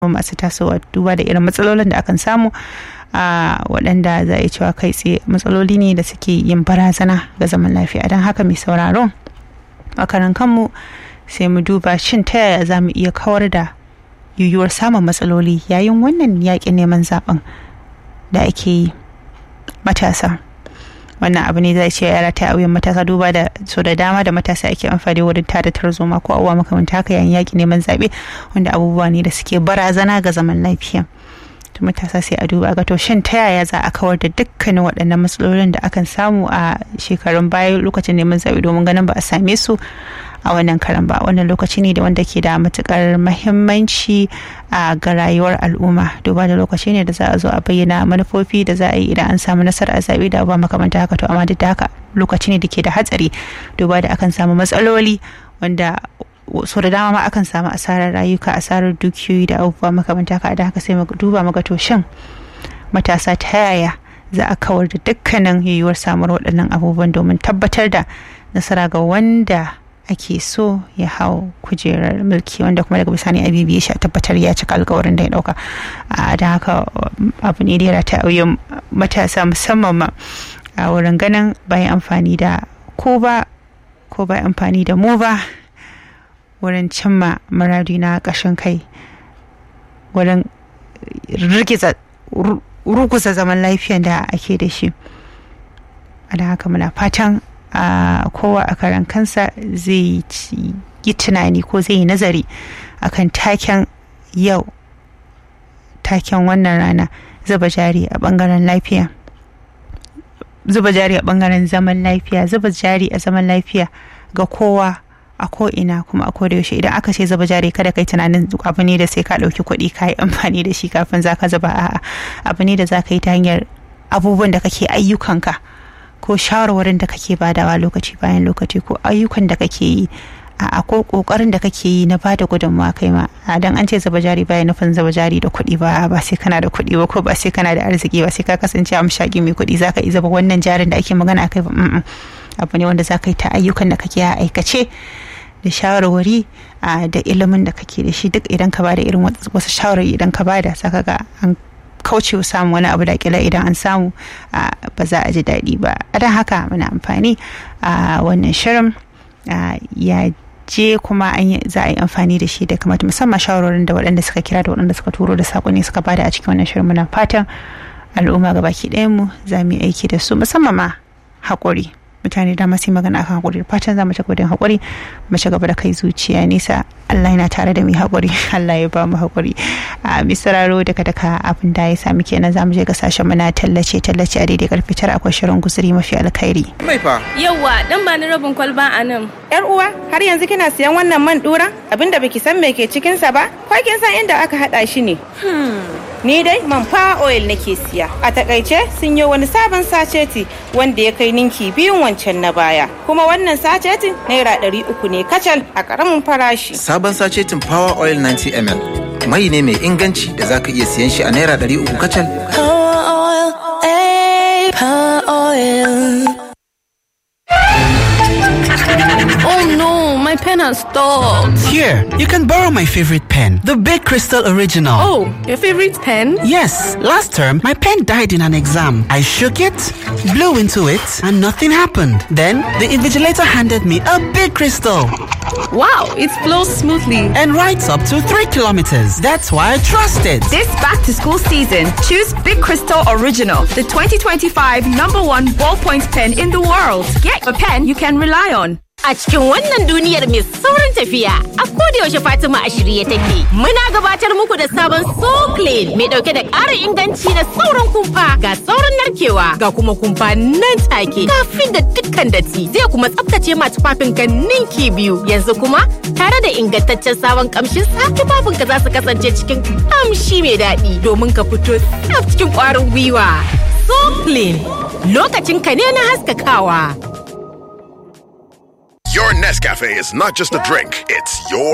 masu tasowa duba da irin matsalolin da akan samu a waɗanda za a cewa kai tsaye matsaloli ne da suke yin barazana ga zaman lafiya don haka mai sauraron makaran kanmu sai mu duba shin ta yaya za mu iya kawar da yiwuwar samun matsaloli yayin wannan yaƙin neman zaben da ake yi matasa wannan abu ne zai ce yara ta auyen matasa duba da so da dama da matasa ake amfani wurin tada tarzoma ko abubuwa makamanta haka yayin yaƙi neman zaɓe wanda abubuwa ne da suke barazana ga zaman lafiya to matasa sai a duba ga to shin ta yaya za a kawar da dukkanin waɗannan matsalolin da akan samu a shekarun baya lokacin neman zaɓe domin ganin ba a same su a wannan karan ba wannan lokaci ne da wanda ke da matukar mahimmanci a ga rayuwar al'umma duba da lokaci ne da za a zo a bayyana manufofi da za a yi idan an samu nasara a zaɓe da ba makamanta haka to amma duk da haka lokaci ne da ke da hatsari duba da akan samu matsaloli wanda so da dama ma akan samu asarar rayuka asarar dukiyoyi da abubuwa makamanta haka da haka sai mu duba mu ga to shin matasa ta yaya za a kawar da dukkanin yiwuwar samuwar waɗannan abubuwan domin tabbatar da nasara ga wanda ake so ya hau kujerar mulki wanda kuma daga bisani abibi ya tabbatar ya cika alkawarin da ya dauka a da haka abu ne da ya rata auyin matasa musamman ma a wurin ganin bayan amfani da ko ba ko ba amfani da mu ba wurin cimma maradi na ƙashin kai wurin rigiza ruguza zaman lafiyan da ake da shi a da haka muna fatan a kowa a karan kansa zai yi tunani ko zai yi nazari akan taken yau taken wannan rana zuba jari a bangaren lafiya zuba jari a bangaren zaman lafiya zuba jari a zaman lafiya ga kowa a ko'ina kuma a koda yaushe idan aka ce zuba jari kada kai tunanin abu ne da sai ka ɗauki kuɗi ka yi amfani da shi kafin za ka zuba a'a abu ne da za ka yi ta hanyar abubuwan da kake ayyukanka ko shawarwarin da kake badawa lokaci bayan lokaci ko ayyukan da kake yi a ko kokarin da kake yi na bada gudunmawa kai ma a dan an ce zaba jari bayan nufin zaba jari da kuɗi ba ba sai kana da kuɗi ba ko ba sai kana da arziki ba sai ka kasance a mashaki mai kuɗi zaka yi zaba wannan jarin da ake magana akai ba abu ne wanda zaka yi ta ayyukan da kake a aikace da shawarwari da ilimin da kake da shi duk idan ka bada irin wasu shawarwari idan ka bada saka ga an kauce samun wani abu da kila idan an samu ba za a ji daɗi ba a don haka muna amfani a wannan shirin ya je kuma za a yi amfani da shi da kamata musamman shawarorin da waɗanda suka kira da waɗanda suka turo da saƙonni suka bada a cikin wannan shirin muna fatan al'umma ga baki mu za mu yi aiki da su musamman ma haƙuri mutane da masu magana akan haƙuri fatan za mu ci godin haƙuri mu ci gaba da kai zuciya nisa Allah yana tare da mu haƙuri Allah ya ba mu haƙuri a misararo daga daga abin da ya sami kenan za mu je ga sashen muna tallace tallace a daidai karfe tara akwai shirin guzuri mafi alkhairi mai fa yawa dan ba ni rabin kwalba a nan yar uwa har yanzu kina siyan wannan man dura abinda baki san me ke cikin sa ba ko kin san inda aka hada shi ne ni dai man fa oil nake siya a takaice sun yi wani sabon saceti wanda ya kai ninki biyun wancan na baya kuma wannan sacetin naira ɗari uku ne kacal a ƙaramin farashi sabon sacetin power oil 90 ml mai ne mai inganci da zaka iya siyan shi a naira ɗari uku kacal Power oil, eh, power oil. oh no my pen has stopped Here, you can borrow my favorite pen, the Big Crystal Original. oh your favorite pen Yes, last term my pen died in an exam. I shook it, blew into it, and nothing happened. Then the invigilator handed me a big crystal wow it flows smoothly and writes up to three kilometers. That's why I trust it. This back to school season, choose Big Crystal Original, the 2025 number one ballpoint pen in the world. Get a pen you can rely on. A cikin wannan duniyar mai saurin tafiya, a yaushe Fatima a shirye take. Muna gabatar muku da sabon So Clean mai dauke da ƙarin inganci da saurin kumfa ga saurin narkewa ga kuma kumfa nan take kafin da dukkan datti zai kuma tsaftace ma tufafin ka ninki biyu. Yanzu kuma tare da ingantaccen sabon kamshin sa tufafin ka za su kasance cikin kamshi mai daɗi domin ka fito tsaf cikin ƙwarin gwiwa. So Clean lokacin ka ne na haskakawa. Your Nescafe is not just a drink, it's your